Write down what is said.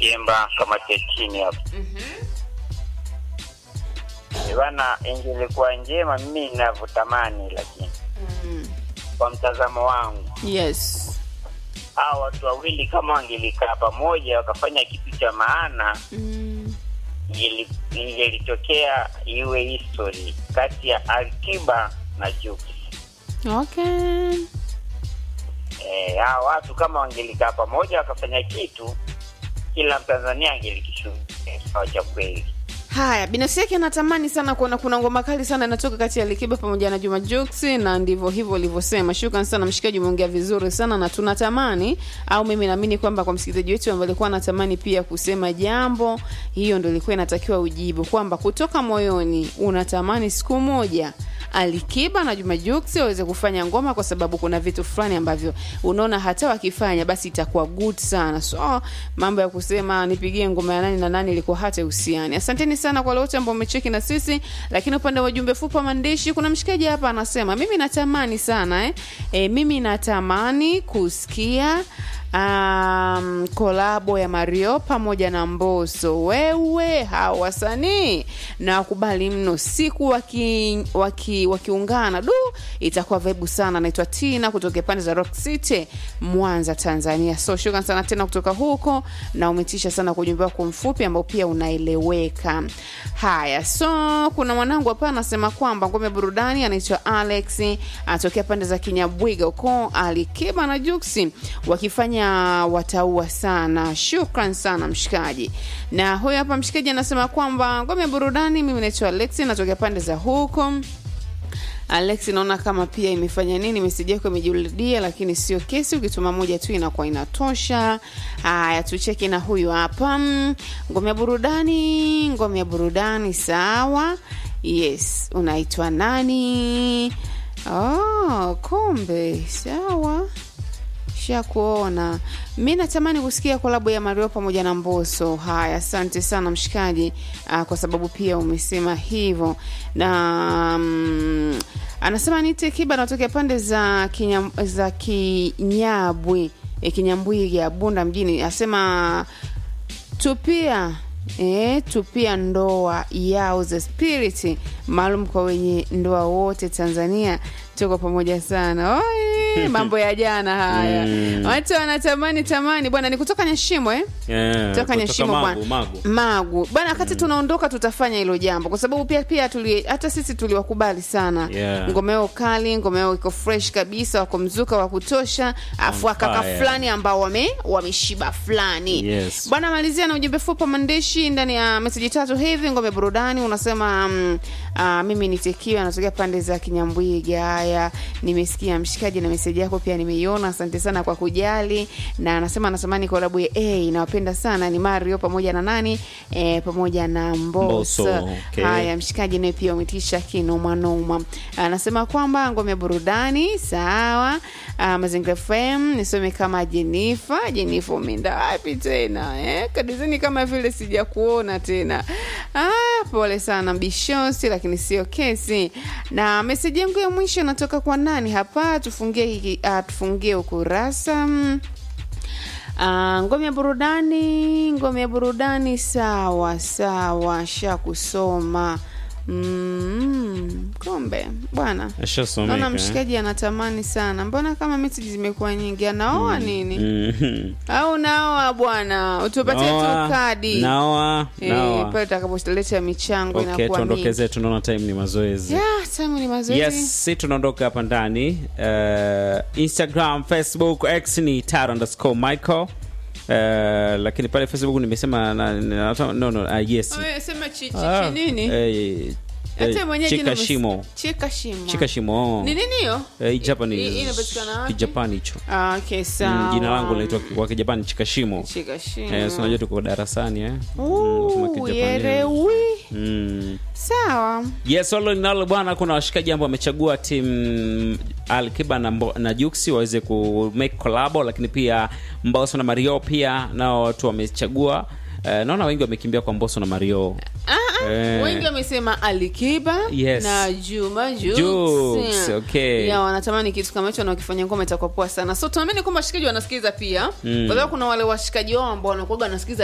Kiemba kamati ya chini hapa. Eh, Bana, ingelikuwa njema mimi ninavyotamani, lakini kwa mtazamo wangu yes hawa watu wawili kama wangelikaa pamoja wakafanya kitu cha maana mm. ingeli- ingelitokea iwe history kati ya Alkiba na Jux. okay Eh, hawa watu kama wangelikaa pamoja wakafanya kitu, kila Mtanzania angelikishuhudia sawa cha kweli. haya binafsi yake anatamani sana kuona kuna ngoma kali sana inatoka kati ya likiba pamoja na juma Jux, na ndivyo hivyo ulivyosema shukran sana mshikaji umeongea vizuri sana na tunatamani au mimi naamini kwamba kwa msikilizaji wetu ambaye alikuwa anatamani pia kusema jambo hiyo ndo ilikuwa inatakiwa ujibu kwamba kutoka moyoni unatamani siku moja alikiba na juma Jux waweze kufanya ngoma kwa sababu kuna vitu fulani ambavyo unaona hata wakifanya basi itakuwa good sana so mambo ya kusema nipigie ngoma ya nani na nani ilikuwa hata uhusiani asanteni sana kwa wote ambao umecheki na sisi lakini upande wa jumbe fupi wa maandishi kuna mshikaji hapa anasema mimi natamani sana eh? E, mimi natamani kusikia um, kolabo ya Mario pamoja na Mbosso. Wewe hawa wasanii na wakubali mno, siku waki, waki, wakiungana du, itakuwa vaibu sana. Naitwa Tina kutoka pande za Rock City, Mwanza, Tanzania. So shukran sana tena kutoka huko, na umetisha sana kwa ujumbe wako mfupi ambao pia unaeleweka. Haya, so kuna mwanangu hapa anasema kwamba ngome burudani anaitwa Alex, anatokea pande za Kinyabwiga huko, Alikiba na Juksi wakifanya wataua sana. Shukran sana mshikaji. Na huyo hapa mshikaji anasema kwamba ngome burudani, mimi naitwa Alex, natokea pande za huko Alex, naona kama pia imefanya nini, meseji yako imejirudia, lakini sio kesi. Ukituma moja tu inakuwa inatosha. Haya, tucheki na huyu hapa, Mm, ngome ya burudani, ngome ya burudani, sawa. Yes, unaitwa nani? Oh, kumbe sawa shakuona mi natamani kusikia kolabo ya mario pamoja na mboso haya asante sana mshikaji uh, kwa sababu pia umesema hivyo na um, anasema nite kiba natokea pande za kinyam, za kinyabwi e, kinyambwiga bunda mjini asema tupia E, tupia ndoa yao za spirit maalum kwa wenye ndoa wote Tanzania. Tuko pamoja sana. Oi, mambo ya jana haya Mm. watu wanatamani tamani bwana, ni kutoka Nyashimo eh? Yeah, Toka Nyashimo Magu, bwana. Magu. Magu bwana, wakati tunaondoka tutafanya hilo jambo, kwa sababu pia pia tuli, hata sisi tuliwakubali sana Yeah. ngoma yao kali, ngoma yao iko fresh kabisa, wako mzuka wa kutosha, afu On akaka fire. fulani ambao wame wameshiba fulani Yes. bwana. Malizia na ujumbe fupi wa maandishi ndani ya meseji tatu hivi. Ngome burudani unasema um, uh, mimi nitekiwa natokea pande za Kinyambwiga. Haya, nimesikia mshikaji na meseji yako pia nimeiona, asante sana kwa kujali. Na anasema anatamani kolabo ya A, nawapenda sana ni Mario pamoja na nani eh, pamoja na Mbosso. Mbosso, okay. Haya, mshikaji naye pia umetisha kinomanoma. Anasema kwamba ngome burudani sawa. Uh, Mazingira FM nisome kama Jenifa. Jenifa umeenda wapi tena eh? Kadizeni kama vile sijakuona tena. Ah, pole sana Bishosi, lakini sio kesi. Na meseji yangu ya mwisho natoka kwa nani hapa? Tufungie hiki, uh, tufungie ukurasa mm. Ah, ngome ya burudani, ngome ya burudani, sawa sawa, sha kusoma mm, kombe bwana. Ashasomeka, Naona eh? mshikaji anatamani sana, mbona kama meseji zimekuwa nyingi? Anaoa nini Mhm. au naoa bwana? Utupatie tu Naoa, kadi naoa, Eh, naoa. pale utakapoleta michango Okay, inakuwa tuondoke mingi. zetu, naona time ni mazoezi. Yeah, time ni mazoezi. Yes, si tunaondoka hapa ndani. Uh, Instagram, Facebook, X ni taro underscore Michael. Uh, lakini pale Facebook nimesema na, na, no, no, uh, yes. Wewe sema chi- chi- Ah, chi- nini? eh, Hata eh, mwenyewe jina Chika umes- Shimo. Chika shimo. Chika Shimo. Ni nini hiyo? Eh, I- Japanese. inapatikana wapi? Kijapani hicho. Ah, okay, Mm, sawa. Jina langu linaitwa kwa Kijapani Chika Shimo. Chika shimo. Eh, si unajua tuko darasani eh. Mm, Ooh, nasoma Kijapani. yerewi. Mm. Sawa. Yes, all in all bwana, kuna washikaji ambao wamechagua timu Alkiba na, Mbo- na Juksi waweze ku make collabo, lakini pia Mbosso na Mario pia nao watu wamechagua. Eh, naona wengi wamekimbia kwa Mbosso na Mario. Ah, ah, Eh. wengi wamesema Alikiba Yes. na Juma Jux. Jux, okay. Ya, wanatamani kitu kama hicho na wakifanya ngoma itakuwa poa sana. So tunaamini kwamba washikaji wanasikiliza pia. Mm. Kwa sababu kuna wale washikaji wao ambao wanakuwa wanasikiliza